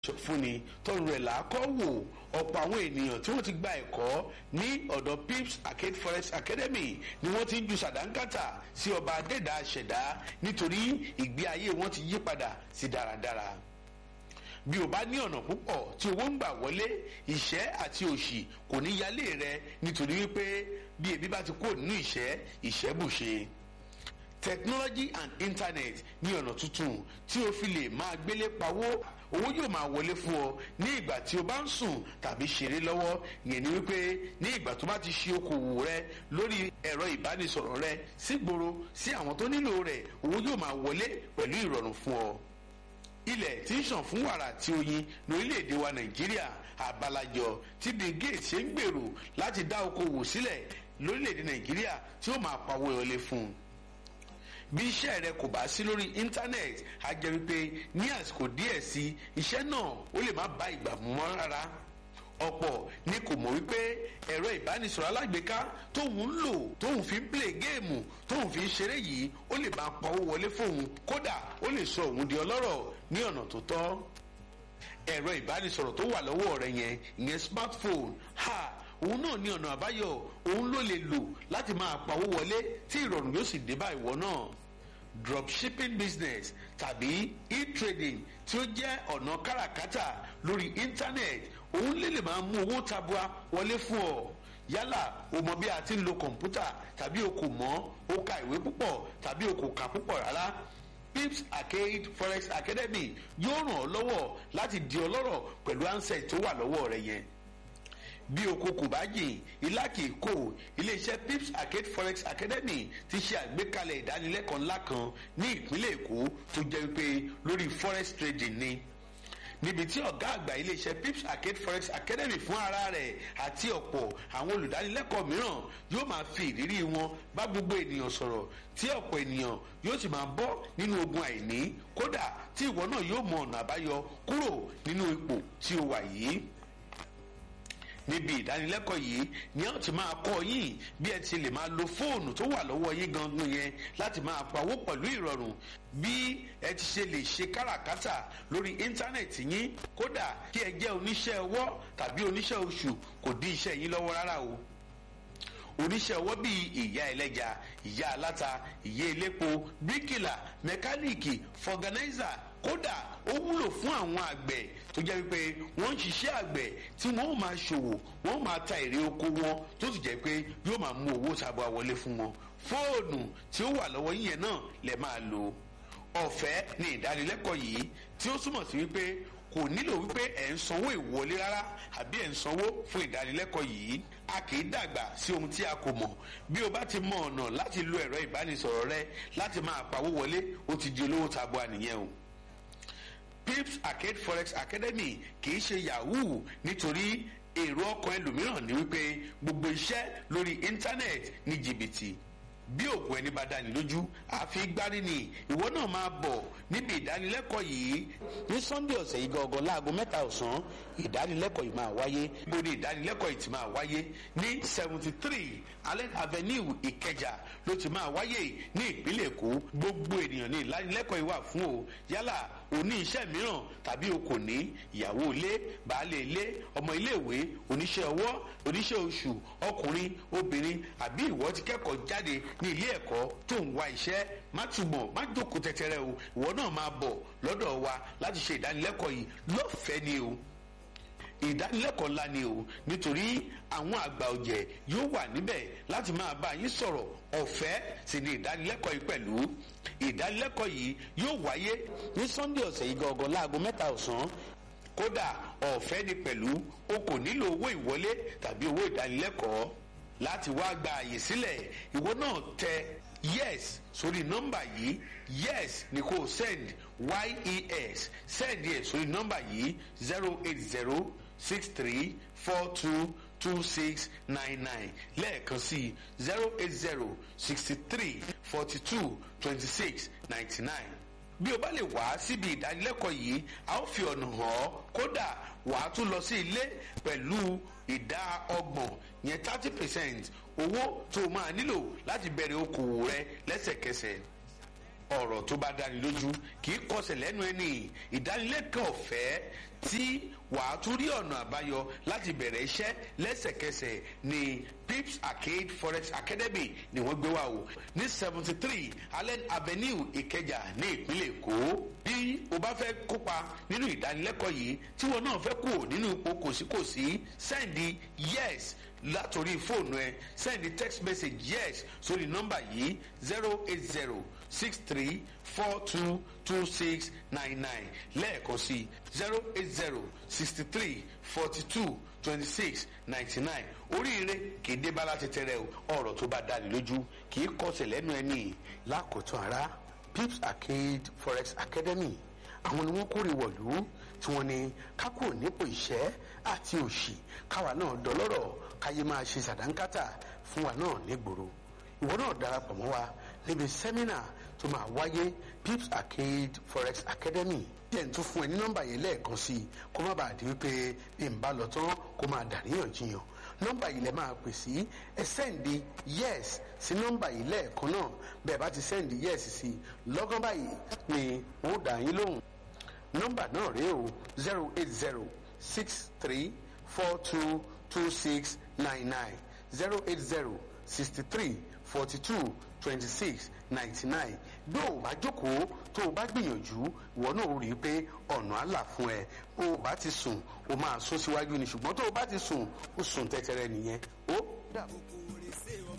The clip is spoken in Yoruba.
fúnni tọrùn rẹ̀ làákọ́ wò ọ̀pọ̀ àwọn ènìyàn tí wọ́n ti gba ẹ̀kọ́ ní ọ̀dọ̀ pips arcade forest academy ni wọ́n ti ń ju sàdánkátà sí ọba adẹ́dà ṣẹ̀dá nítorí ìgbé ayé wọn ti yí padà sí dáradára bí o bá ní ọ̀nà púpọ̀ tí owó ń gbà wọlé ìṣẹ́ àti òṣì kò ní yálé rẹ nítorí wípé bí ebi bá ti kúrò nínú ìṣẹ́ ìṣẹ́ bùṣe technology and internet ní ọ̀nà tuntun tí o fi lè máa gbélé pawó owó yóò máa wọlé fún ọ ní ìgbà tí o bá ń sùn tàbí ṣeré lọ́wọ́ yẹn ni wípé ní ìgbà tó bá ti ṣe okòwò rẹ lórí ẹ̀rọ ìbánisọ̀rọ̀ rẹ sígboro sí àwọn tó nílò rẹ̀ owó yóò máa wọlé pẹ̀lú ìrọ̀rùn fún ọ ilẹ̀ tí ń ṣàn fún wàrà àti oyin lórílẹ̀‐èdè wa nàìjíríà àbálàjọ tí bill gates ṣe ń gbèrò láti dá okòwò sílẹ̀ lórílẹ̀‐èdè nàìjíríà tí ó máa pawó wọlé fún un bí iṣẹ́ rẹ kò bá sí lórí íńtánẹ́ẹ̀tì á jẹ́ wípé ní àsìkò díẹ̀ sí iṣẹ́ náà ó lè má bá ìgbà mú mọ́ rárá ọ̀pọ̀ ni kò mọ̀ wípé ẹ̀rọ ìbánisọ̀rọ̀ alágbèéká tóun ń lò tóun fi ń play géèmù tóun fi ń ṣeré yìí ó lè máa pawó wọlé fóun kódà ó lè sọ òun di ọlọ́rọ̀ ní ọ̀nà tó tọ́ ẹ̀rọ ìbánisọ̀rọ̀ tó wà lọ́wọ́ rẹ yẹn ìyẹn smartphone ha òun náà ní ọ̀nà àbáyọ òun ló lè lò láti máa pawó wọlé tí ìrọ̀rùn yóò sì dé bá ìwọ náà dropshipping business tàbí e-trading tí ó jẹ́ ọ̀nà káràkátà lórí internet òun lè lè máa mú owó tabua wọlé fún ọ yálà o mọ bí a ti ń lo kọ̀ǹpútà tàbí o kò mọ̀ o ka ìwé púpọ̀ tàbí o kò kà púpọ̀ rárá pips arcade forex academy yóò ràn ọ́ lọ́wọ́ láti di ọlọ́rọ̀ pẹ̀lú ansẹ̀ tó wà lọ́wọ́ rẹ yẹn bí oko kò bá jìn ilá kì í kó iléeṣẹ́ pips arcade forex academy ti ṣe àgbékalẹ̀ ìdánilẹ́kọ̀ọ́ ńlá kan ní ìpínlẹ̀ èkó tó jẹ́ wípé lórí forex trading ni níbi tí ọ̀gá àgbà iléeṣẹ́ pips arcade forex academy fún ara rẹ̀ àti ọ̀pọ̀ àwọn olùdánilẹ́kọ̀ọ́ mìíràn yóò máa fi ìrírí wọn bá gbogbo ènìyàn sọ̀rọ̀ tí ọ̀pọ̀ ènìyàn yóò sì máa bọ́ nínú ogun àìní kódà tí ìwọ náà yóò mọ ọ̀nà àbáyọ kúrò nínú ipò tí o wà yìí níbi ìdánilẹ́kọ̀ọ́ yìí ni a ti máa kọ́ yín bí ẹ ti lè máa lo fóònù tó wà lọ́wọ́ yín gangan yẹn láti máa pawó pẹ̀lú ìrọ̀rùn bí ẹ ti ṣe lè ṣe káràkátà lórí íńtánẹ̀tì yín kódà kí ẹ jẹ́ oníṣẹ́ ọwọ́ tàbí oníṣẹ́ oṣù kò dí iṣẹ́ yín lọ́wọ́ rárá o oníṣẹ́ ọwọ́ bíi ìyá ẹlẹ́ja ìyá aláta ìyá elépo bíríkìlà mẹkáníìkì fọ̀gánáìzà kódà ó wúlò fún àwọn àgbẹ̀ tó jẹ́ wípé wọ́n ń ṣiṣẹ́ àgbẹ̀ tí wọ́n ó máa ṣòwò wọ́n ó máa ta èrè oko wọn tó sì jẹ́ pé yóò máa mú owó tabua wọlé fún wọn fóònù tí ó wà lọ́wọ́ yíyẹn náà lè máa lò ọ̀fẹ́ ní ìdánilẹ́kọ̀ọ́ yìí tí ó túmọ̀ sí wípé kò nílò wípé ẹ̀ ń sanwó ìwọlé rárá àbí ẹ̀ ń sanwó fún ìdánilẹ́kọ̀ọ́ yìí a kì í dàgbà sí ohun tí a kò mọ̀ bí o bá ti mọ ọ̀nà láti lo ẹ̀rọ ìbánisọ̀rọ̀ rẹ láti máa pawó wọlé ó ti di olówó tabua nìyẹn o pips arcade forex academy kì í ṣe yahoo nítorí èrò ọkàn ẹlòmíràn ni wípé gbogbo iṣẹ́ lórí íńtánẹ́ẹ̀tì ní jìbìtì bí òògùn ẹni bá dání lójú àfi gbárí ni ìwọ náà máa bọ̀ níbi ìdánilẹ́kọ̀ọ́ yìí ní sunday ọ̀sẹ̀ yìí gangan láago mẹ́ta ọ̀sán ìdánilẹ́kọ̀ọ́ yìí máa wáyé gbogbo ìdánilẹ́kọ̀ọ́ yìí ti máa wáyé ní seventy three allen avenue ìkẹjà ló ti máa wáyé ní ìpínlẹ̀ èkó gbogbo ènìyàn ní ìdánilẹ́kọ̀ọ́ yìí wà fún o yálà òní iṣẹ́ mìíràn tàbí o kò ní ìyàwó ilé baálé ilé ọmọ iléèwé oníṣẹ́ ọwọ́ oníṣẹ́ oṣù ọkùnrin obìnrin àbí ìwọ ti kẹ́kọ̀ọ́ jáde ní ilé ẹ̀kọ́ tó ń wá iṣẹ́ má túbọ̀ má jókòó tẹ́tẹ́rẹ́ o ìwọ náà máa bọ̀ lọ́dọ̀ wa láti ṣe ìdánilẹ́kọ̀ọ́ yìí lọ́fẹ̀ẹ́ ni o ìdánilẹ́kọ̀ọ́ ńlá ni o nítorí àwọn àgbà ọ̀jẹ̀ yóò wà níbẹ̀ láti máa bá yín sọ̀rọ̀ ọ̀fẹ́ sì ni ìdánilẹ́kọ̀ọ́ yìí pẹ̀lú ìdánilẹ́kọ̀ọ́ yìí yóò wáyé ní sunday ọ̀sẹ̀ yìí gangan láago mẹ́ta ọ̀sán kódà ọ̀fẹ́ ni pẹ̀lú o kò nílò owó ìwọlé tàbí owó ìdánilẹ́kọ̀ọ́ láti wá gba àyè sílẹ̀ ìwọ náà tẹ yes sórí nọ́mbà yìí yes ni kò send yes send yẹ sórí nọ́mbà yìí zero eight zero six three four two two six nine nine lẹ́ẹ̀kan sí zero eight zero sixty three forty two twenty six ninety nine bí o bá lè wá síbi ìdánilẹ́kọ̀ọ́ yìí a ó fi ọ̀nà hàn ọ́ kódà wàá tún lọ sí ilé pẹ̀lú ìdá ọgbọ̀n yẹn thirty percent owó tó o máa nílò láti bẹ̀rẹ̀ okòwò rẹ lẹ́sẹ̀kẹsẹ̀ ọ̀rọ̀ tó bá dáni lójú kì í kọsẹ̀ lẹ́nu ẹni ìdánilẹ́kọ̀ọ́ ọ̀fẹ́ tí wàá tún rí ọ̀nà àbáyọ láti bẹ̀rẹ̀ iṣẹ́ lẹ́sẹ̀kẹsẹ̀ ní pips arcade forex academy ni wọ́n gbé wá o ní seventy three allen avenue ìkẹjà ní ìpínlẹ̀ èkó bí o bá fẹ́ kópa nínú ìdánilẹ́kọ̀ọ́ yìí tí wọn náà fẹ́ kú nínú ipò kòsíkòsí sẹ́ndì yes látòrí fóònù ẹ sẹ́ndì text message yes sórí nọ́mbà yìí zero eight zero six three four two two six nine nine lẹ́ẹ̀kan sí zero eight zero sixty three forty two twenty six ninety nine oríire kì í dé bá láti tẹrẹ o ọ̀rọ̀ tó bá dáni lójú kì í kọsẹ̀ lẹ́nu ẹni lákòótán ara pips arcade forex academy àwọn ni wọ́n kórè wọ̀lú tí wọ́n ní kákò nípò ìṣẹ́ àti òṣì káwa náà dọlọ́rọ̀ káyé máa ṣe sàdánkátà fún wa náà nígboro ìwọ náà darapọ̀ mọ́ wa níbi sẹ́mínà tó máa wáyé pips arcade forex academy díẹ̀ tún fún ẹ ní nọ́mbà yẹn lẹ́ẹ̀kan sí i kó má bàa di wípé bí n bá lọ tán kó máa dàríyànjiyàn nọ́mbà yìí lẹ máa pè sí ẹ sẹ́ǹdì yes sí nọ́mbà yìí lẹ́ẹ̀kan náà bẹ́ẹ̀ bá ti sẹ́ǹdì yes sí lọ́gán báyìí ni wọ́n dà yín lóhùn nọ́mbà náà rèé o zero eight zero six three four two two six nine nine zero eight zero sixty three forty two twenty six ninety nine bí o bá jókòó tó o bá gbìyànjú ìwọ náà ó rí i pé ọ̀nà àlà fún ẹ o bá ti sùn o máa sún síwájú ni ṣùgbọ́n tó o bá ti sùn o sùn tẹ́tẹ́rẹ́ nìyẹn ó dàbọ̀.